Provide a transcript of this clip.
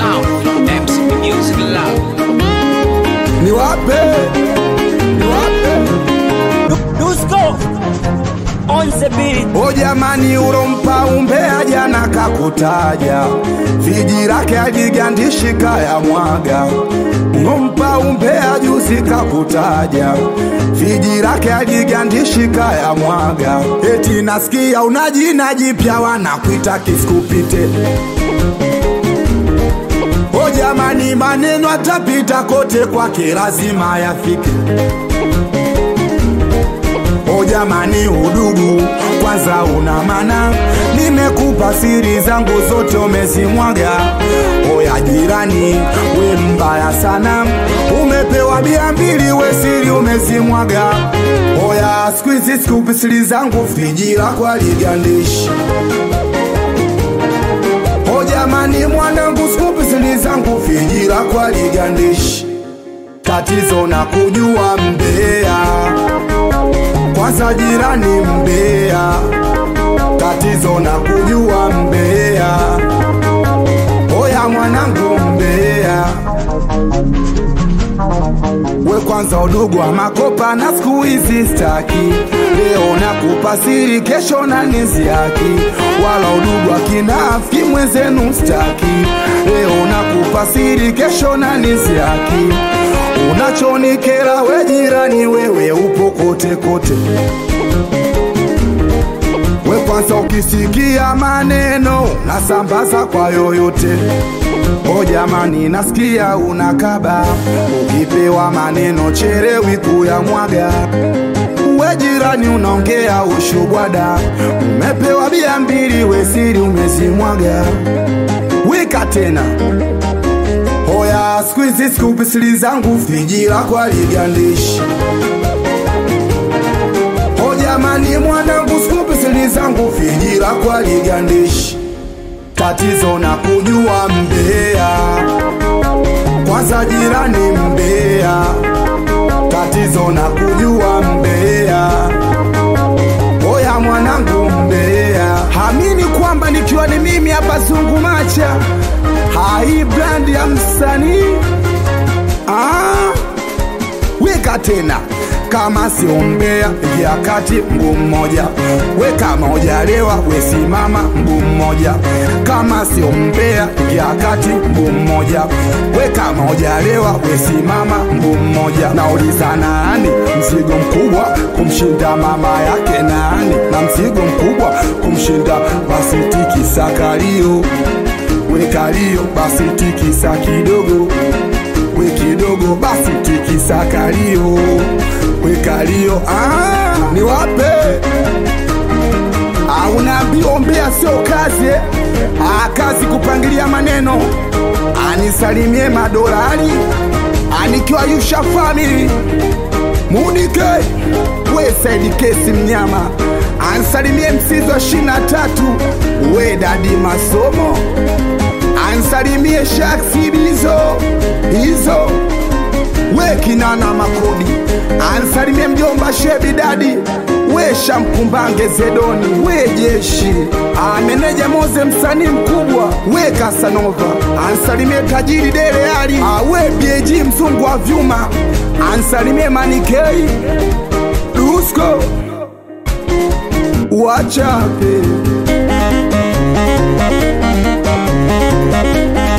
sound from MC Music Lab. ni wape ni wape Dusko on the beat. o jamani urompa umbea jana kakutaja viji lake aligandishika ya mwaga ngompa umbea juzi kakutaja viji lake aligandishika ya mwaga eti nasikia una jina jipya wanakuita kiskupite o jamani maneno atapita kote kwake lazima yafike O jamani, udugu kwanza una maana, nimekupa siri zangu zote umezimwaga. Oya jirani, we mbaya sana, umepewa bia mbili, we siri umezimwaga. Oya siku hizi sikupi siri zangu, friji lako aligandishi. O jamani, mwanangu, sikupi siri zangu, friji lako aligandishi. Tatizo na kujua mbea kwanza jirani mbea, tatizo na kujua mbea. Oya mwanangu mbea, we kwanza udugu wa makopa na siku hizi staki. Leo nakupa siri, kesho na niziaki, wala udugu wa kinafiki mwenzenu staki. Leo nakupa siri, kesho na niziaki unachonikera we jirani, wewe upo kote kote. We kwanza ukisikia maneno nasambaza kwa yoyote. O jamani, nasikia unakaba, ukipewa maneno cherewi kuyamwaga. We jirani, unaongea ushubwada, umepewa bia mbili, we siri umezimwaga. Wika tena Hoya siku hizi sikupi siri zangu, friji lako aligandishi. O jamani, mwanangu, sikupi siri zangu, friji lako aligandishi. Tatizo na kujua mbea, kwanza jirani mbea. Tatizo na kujua mbea, oya mwanangu mbea. Hamini kwamba nikiwa ni mimi hapa zungumacha hai brand ya msanii ah, weka tena kama siombea ingia kati mguu mmoja we kama ujalewa we simama mguu mmoja kama siombea ingia kati mguu mmoja we kama ujalewa we simama mguu mmoja nauliza nani mzigo mkubwa kumshinda mama yake nani na mzigo mkubwa kumshinda basi tikisakalio wekalio basi tikisa kidogo we kidogo basi tikisa kalio wekalio ah, ni wape ah, unaambiwa mbea sio kazi eh? ah, kazi kupangilia maneno anisalimie madolari anikiwa yusha famili mudike we saidi kesi mnyama ansalimie msizi wa ishirini na tatu we dadi masomo ansalimie shaksi bizo hizo we kinana makodi ansalimie mjomba shebi dadi we shamkumbange zedoni we jeshi ameneja moze msanii mkubwa we kasanova ansalimie tajiri deleali awe bieji mzungu wa vyuma ansalimie manikei dusko wachape